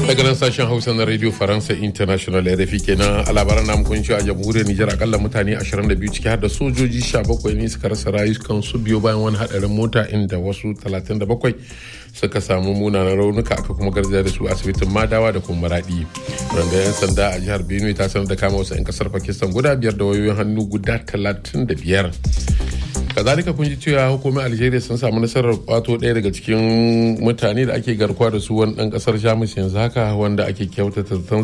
daga nan sashen hausa na radio faransa international rfi kenan a labaran namu kun a jamhuriyar nijar akalla mutane 22 ciki har da sojoji 17 ne suka rasa rayukansu biyo bayan wani hadarin mota inda wasu 37 suka samu munanan raunuka aka kuma garzaya da su asibitin madawa da kuma maradi wanda yan sanda a jihar benue ta sanar da kama wasu 'yan kasar pakistan guda biyar da wayoyin hannu guda 35 kazalika kun ji cewa hukumar algeria sun samu nasarar kwato ɗaya daga cikin mutane da ake garkuwa da su wani ɗan ƙasar jamus yanzu haka wanda ake kyautata